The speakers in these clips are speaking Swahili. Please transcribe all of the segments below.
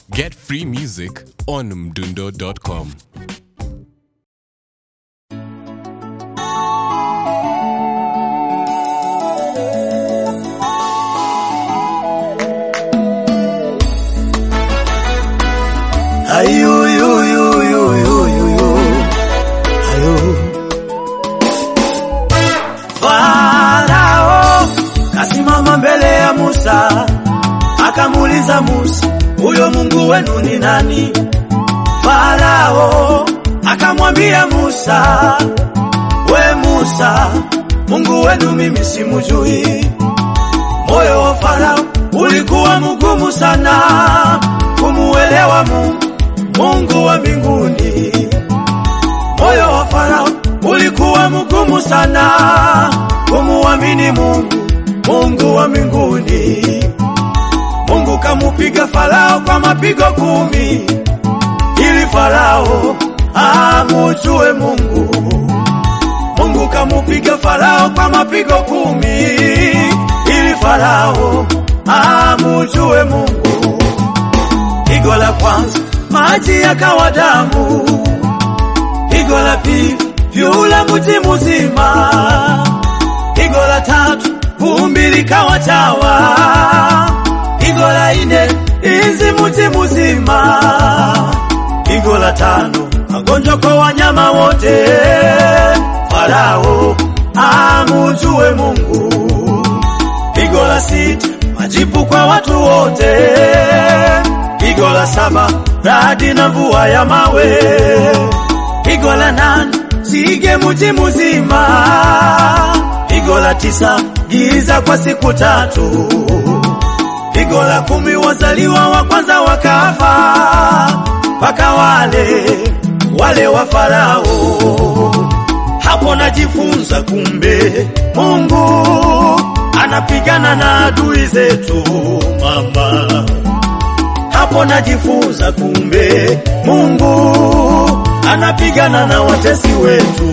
Get free music on mdundo.com. Farao kasimama mbele ya Musa, akamuuliza Musa, huyo Mungu wenu ni nani? Farao akamwambia Musa, we Musa, Mungu wenu mimi simujui. Moyo wa Farao ulikuwa mgumu sana kumuelewa Mungu, Mungu wa mbinguni. Moyo wa Farao ulikuwa mgumu sana kumuamini Mungu, Mungu wa mbinguni. Mungu kamupiga Farao kwa mapigo kumi ili Farao amujue Mungu. Mungu kamupiga Farao kwa mapigo kumi ili Farao amujue Mungu. Pigo la kwanza maji yakawa damu, pigo la pili vyula mji mzima, pigo la tatu vumbi likawa chawa, pigo la nne izi mji mzima, pigo la tano magonjwa kwa wanyama wote. Farao amujue Mungu. Pigo la sita majipu kwa watu wote. Pigo la saba radi na mvua ya mawe. Pigo la nane sige mji mzima. Pigo la tisa giza kwa siku tatu. Pigo la kumi wazaliwa wa kwanza wakafa, mpaka wale wale wa Farao. Hapo najifunza kumbe Mungu anapigana na adui zetu mama. Hapo najifunza kumbe Mungu anapigana na watesi wetu.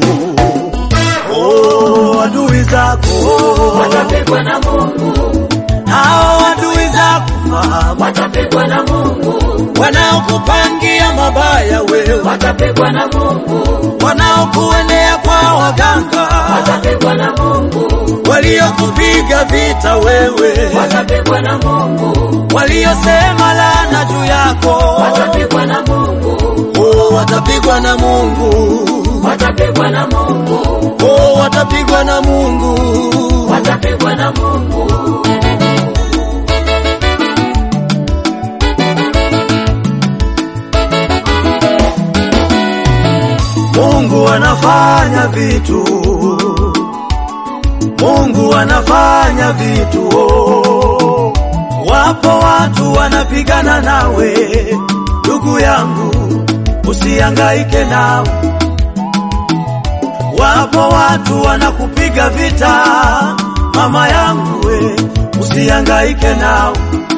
Oh, adui zako watapigwa na Mungu, hao adui zako mama, watapigwa na Mungu, wanaokupangia mabaya wewe, watapigwa na Mungu, wanaokuendea kwa waganga, watapigwa na Mungu, waliokupiga vita wewe, watapigwa na Mungu, waliosema laana juu yako, watapigwa na Mungu, oh, watapigwa na Mungu, watapigwa na Mungu, oh, watapigwa na Mungu. watapigwa na Mungu. Mungu anafanya vitu, Mungu anafanya vitu. Oh. Wapo watu wanapigana nawe, ndugu yangu, usihangaike nao. Wapo watu wanakupiga vita, mama yangu, we usihangaike nao.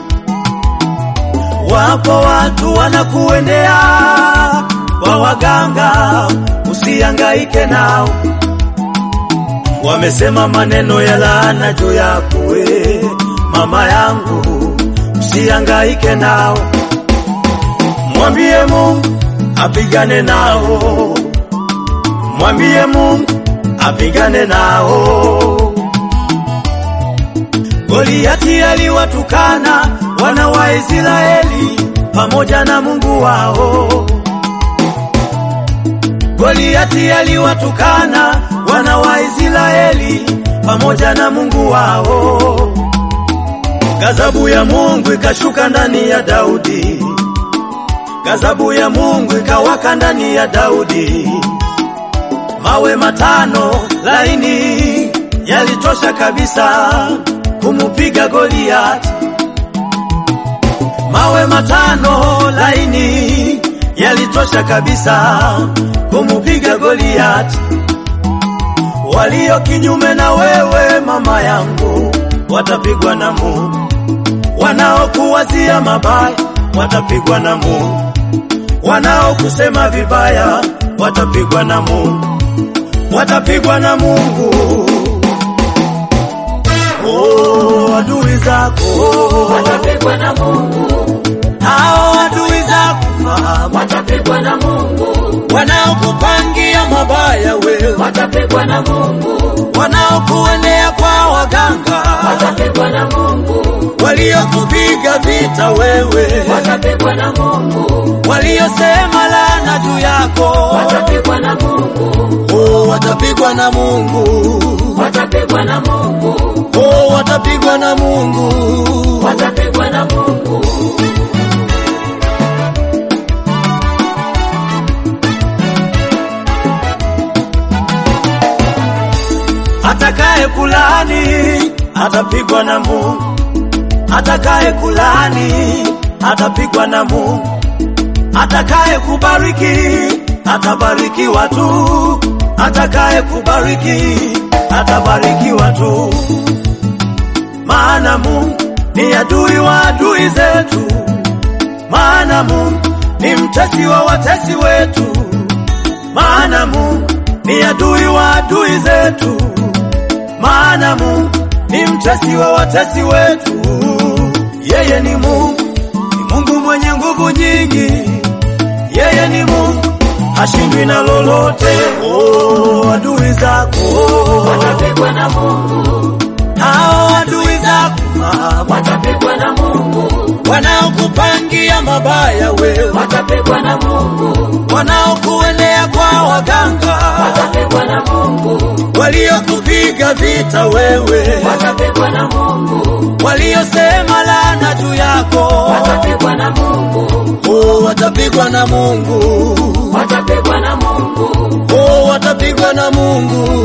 Wapo watu wanakuendea kwa waganga, usihangaike nao. Wamesema maneno ya laana juu yako we, mama yangu, usihangaike nao. Mwambie Mungu apigane nao, mwambie Mungu apigane nao. Goliati aliwatukana wana wa Israeli pamoja na Mungu wao. Goliati aliwatukana wana wa Israeli pamoja na Mungu wao. Gazabu ya Mungu ikashuka ndani ya Daudi, gazabu ya Mungu ikawaka ndani ya Daudi. Mawe matano laini yalitosha kabisa kumupiga Goliati. Mawe matano laini yalitosha kabisa kumupiga Goliati. Walio kinyume na wewe mama yangu watapigwa na Mungu, wanaokuwazia mabaya watapigwa na Mungu, wanaokusema vibaya watapigwa na Mungu, watapigwa na Mungu. Oh, adui zako watapigwa na Mungu, hao adui watapigwa na Mungu, wanaokuendea kwa waganga, watapigwa na Mungu, waliokupiga vita wewe, watapigwa na Mungu, waliosema laana juu yako, watapigwa na Mungu, oh, watapigwa na Mungu, watapigwa na Mungu, oh, watapigwa na Mungu. watapigwa na Mungu. Atakaye kulani atapigwa na Mungu, atakaye kulani atapigwa na Mungu, atakaye kubariki atabarikiwa tu, atakaye kubariki atabarikiwa tu, maana Mungu ni adui wa adui zetu, maana Mungu ni mtesi wa watesi wetu, maana Mungu ni adui wa adui zetu, maana Mungu ni mtesi wa watesi wetu. Yeye ni Mungu, ni Mungu mwenye nguvu nyingi. Yeye ni Mungu, hashindwi na lolote. Oh, adui zako Watapigwa na Mungu, hao adui zako Baba, watapigwa na Mungu, wanaokupangia mabaya wewe, watapigwa na Mungu, wanaokuendea kwa waganga, watapigwa na Mungu, waliokupiga vita wewe, watapigwa na Mungu, waliosema laana juu yako, watapigwa na Mungu, oh, watapigwa na Mungu, watapigwa na Mungu, oh, watapigwa na Mungu.